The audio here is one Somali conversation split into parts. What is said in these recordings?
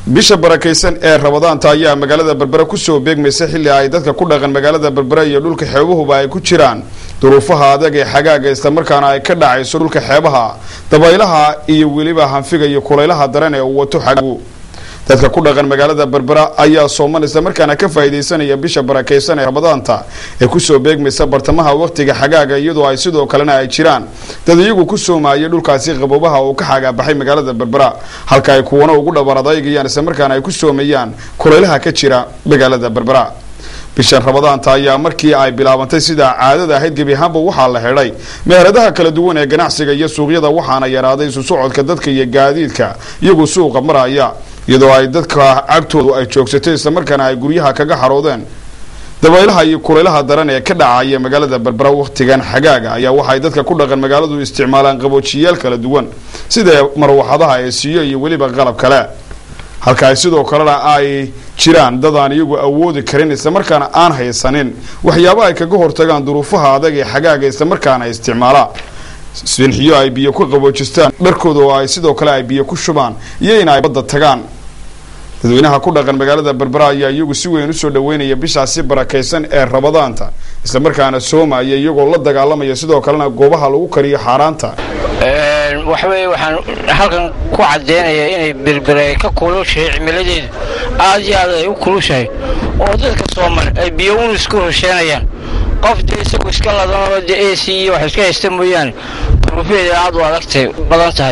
bisha barakaysan ee rabadaanta ayaa magaalada berbera kusoo beegmaysa xilli ay dadka ku dhaqan magaalada berbera iyo dhulka xeebuhuba ay ku jiraan duruufaha adag ee xagaaga islamarkaana ay ka dhacayso dhulka xeebaha dabaylaha iyo weliba hanfiga iyo kulaylaha daran ee uu wato xagagu dadka ku dhaqan magaalada berbera ayaa sooman islamarkaana ka faa'iidaysanaya bisha barakaysan ee rabadaanta ee kusoo beegmaysa bartamaha waqtiga xagaaga iyadoo ay sidoo kalena ay jiraan dad iyagu ku soomaayay dhulkaasi qaboobaha uu ka xagaabaxay magaalada berbera halka ay kuwana ugu dhabar adaygayaan islamarkaana ay ku soomayaan kulaylaha ka jira magaalada berbera bishan rabadaanta ayaa markii ay bilaabantay sidaa caadada ahayd gebi ahaanba waxaa la xidhay meheradaha kala duwan ee ganacsiga iyo suuqyada waxaana yaraaday isu socodka dadka iyo gaadiidka iyagu suuqa maraya iyadoo ay dadka cagtoodu ay joogsatay islamarkaana ay guryaha kaga xaroodeen dabaylaha iyo kulaylaha daran ee ka dhacaya magaalada berbera wakhtigan xagaaga ayaa waxay dadka ku dhaqan magaaladu isticmaalaan qaboojiyaal kala duwan sida marwaxadaha ee siiyo iyo weliba qalab kale halka ay sidoo kalena ay jiraan dad aan iyagu awoodi karin islamarkaana aan haysanin waxyaaba ay kaga hortagaan duruufaha adag ee xagaaga islamarkaana isticmaala sinxiyo ay biyo ku qaboojistaan dharkooda oo ay sidoo kale ay biyo ku shubaan iyo in ay badda tagaan dadweynaha ku dhaqan magaalada berbera ayaa iyagu si weyn usoo dhaweynaya bishaasi barakaysan ee rabadaanta islamarkaana soomaya iyagoo la dagaalamaya sidoo kalena goobaha lagu kariyo xaaraanta waxaweye waxaan halkan ku caddeynaya inay berbera ay ka kulushahay cimiladeedu aad iyo aad ay u kulushahay oo dadka sooman ay biyo un isku hosheenayaan qof dee isagu iska ladanoo dee ac iyo wax iska haysta mooyaane duruufeeda aad u adagtay badan tahay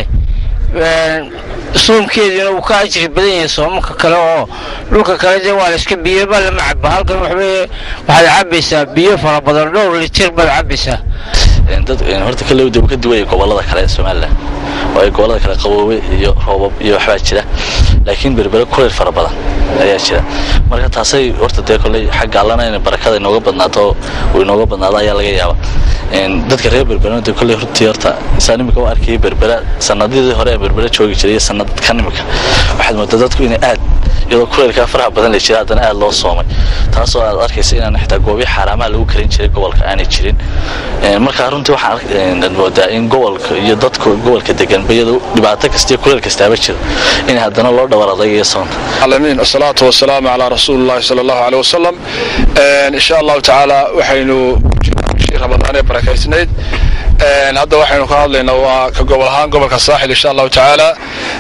soomkeediina wuu ka ajri badan yahay soomanka kale oo dhulka kale dee waa la iska biyobaa lama cabo halkan waxaweye waxaad cabaysaa biyo fara badan dhowr litir baad cabaysaa dad horta kale dib ka duwaya gobolada kale ee somalilan oo ay gobolada kale qaboobe iyo roobab iyo waxbaa jira laakiin berbere kuleyl fara badan ayaa jira marka taasay horta dee kolley xagga allana in barakada inooga badnaato uu inooga badnaado ayaa laga yaaba dadka reer berberena dee kolley hortii horta isaan imika u arkayay berbera sanadadii hore ee berbera joogi jiray iyo sanadkan imika waxaad moodaa dadku inay aad iyadoo kuleylkaa faraha badan la jira haddana aad loo soomay taasoo aad arkaysa inaan xitaa goobyo xaaraamaha lagu karin jiray gobolka aanay jirin marka runtii waxaan moodaa in gobolka iyo dadka gobolka degan bayadu dhibaato kasta iyo kuleyl kastaaba jiro in haddana loo dhawar adaygayo soonta alamin wasalaatu wasalaamu calaa rasuulillahi sala allahu caleyh wasalam insha allahu tacaala waxaynu bishii ramadaan ee barakaysnayd hadda waxaynu ka hadlaynaa waa ka gobol ahaan gobolka saaxil insha allahu tacaala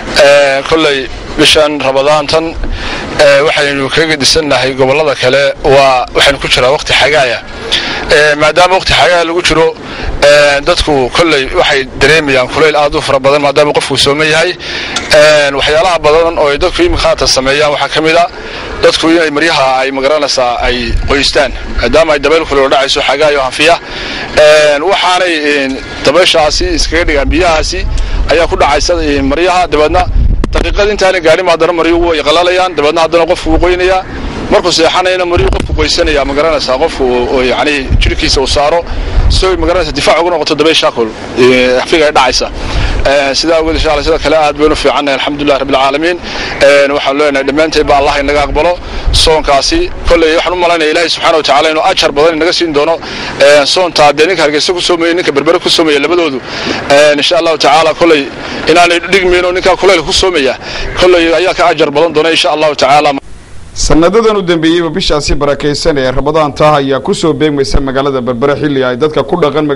kolley bishan ramadaantan waxaynu kaga gedisannahay gobollada kale waa waxaynu ku jiraa waqti xagaaya maadaama waqti xagaaya lagu jiro dadku kolley waxay dareemayaan kulayl aad u fara badan maadaama qofku sooman yahay waxyaalaha badan oo ay dadku iminka haatan sameeyaan waxaa ka mid a dadku inay maryaha ay magaranaysaa ay qoystaan maadaama ay dabayl kulelo dhacayso xagaayo hanfiya waxaanay dabayshaasi iskaga dhigaan biyahaasi ayaa ku dhacaysa maryaha dabeedna daqiiqada intaana gaadhin haddana maryuhu way qalalayaan dabeedna haddana qofku wuu qoynayaa markuu seexanayna maryuhu qofku qoysanaya magaranaysaa qofku yani jirhkiisa uu saaro si magaranaysa difaac ugu noqoto dabaysha kul xafiga ay dhacaysa sidaa awgeed insha allah sida kale aad baynu fiicannahay alxamdulillahi rabbil caalamiin waxaan leenahay dhammaanteed ba allah inaga aqbalo soonkaasi kolley waxaan u malaynaya ilaahay subxaana watacaala inuu ajar badan inaga siin doono soontaa dee ninka hargeysa ku soomaya ninka berbere ku soomaya labadoodu insha allahu tacaala kolley inaanay dhigmayno ninkaa kuleylka ku soomaya kolley ayaa ka ajar badan doona insha allahu tacaala sanadadan u dambeeyeyba bishaasi barakaysan ee rabadaanta ayaa kusoo beegmaysa magaalada berbere xilli ay dadka ku dhaqan